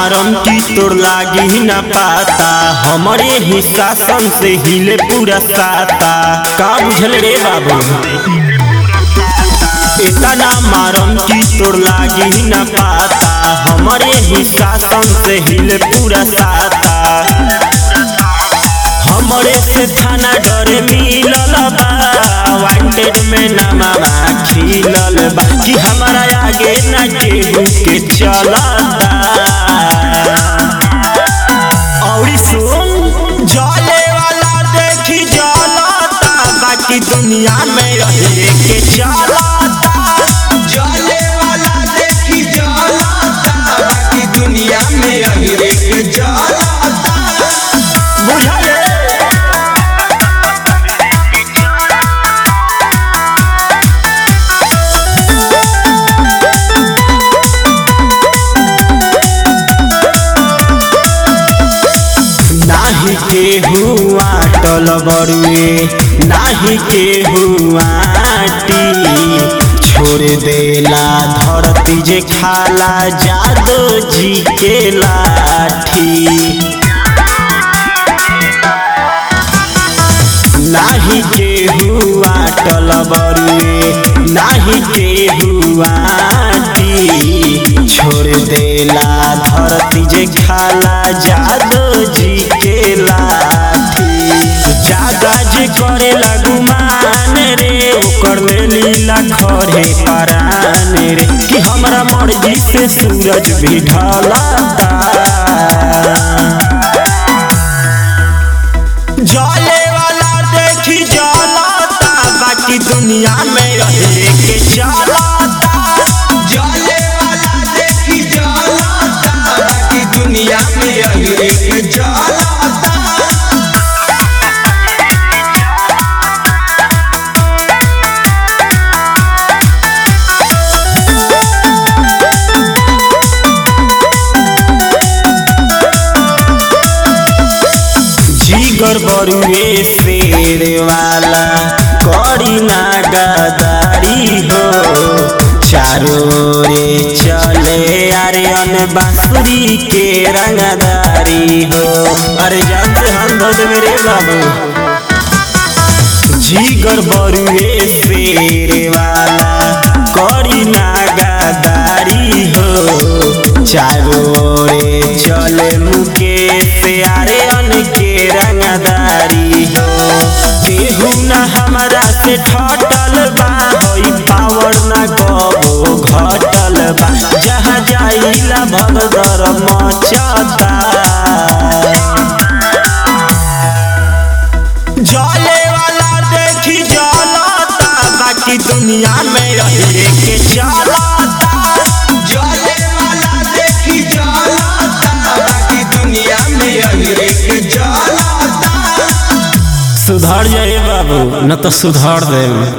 मारम की तोर लागी न पाता हमरे ही शासन से हिले पूरा साता का बुझल रे बाबू इतना मारम की तोर लागी न पाता हमरे ही शासन से हिले पूरा साता हमरे से थाना डरे मिलल बा वांटेड में नमावा खिलल बा कि हमारा आगे ना केहू के चलता औरी सुन जले वाला देखी जलता बाकी दुनिया में रहे के चलता जले वाला देखी जलता बाकी दुनिया में अहिरे के जलता बुझले नाही के हुआ टल बरुए नाही के हुआ छोड़ देला धरती जे खाला जादो जी के लाठी नाही के हुआ टल बरुए नाही के हुआ छोड़ देला धरती जे खाला जादो जी के लाठी जादा जे करे गुमान रे ओकर ले लीला खरे परान रे कि हमरा मर्जी से सूरज भी ढलता जले वाला देखी जलता बाकी दुनिया में रहे के चलता जले वाला देखी जलता बाकी दुनिया में अहिरे के जलता जीगर बरुए शेर वाला करी ना गदारी हो चारो रे चले अरे अन बांसुरी के रंगदारी हो अरे जानते हम भद मेरे बाबू जीगर बरुए शेर वाला करी ना गदारी हो चारो रे चले मुके प्यारे अन के रंगदारी हो केहू ना हमारा से ठटल बा होई पावर ना गबो घटल बा जहाँ जाइला भगदर मचता जले वाला देखी जलता बाकी दुनिया में रहे के चलता जले वाला देखी जलता बाकी दुनिया में अहिरे के जलता सुधर जाए बाबू न तो सुधर दे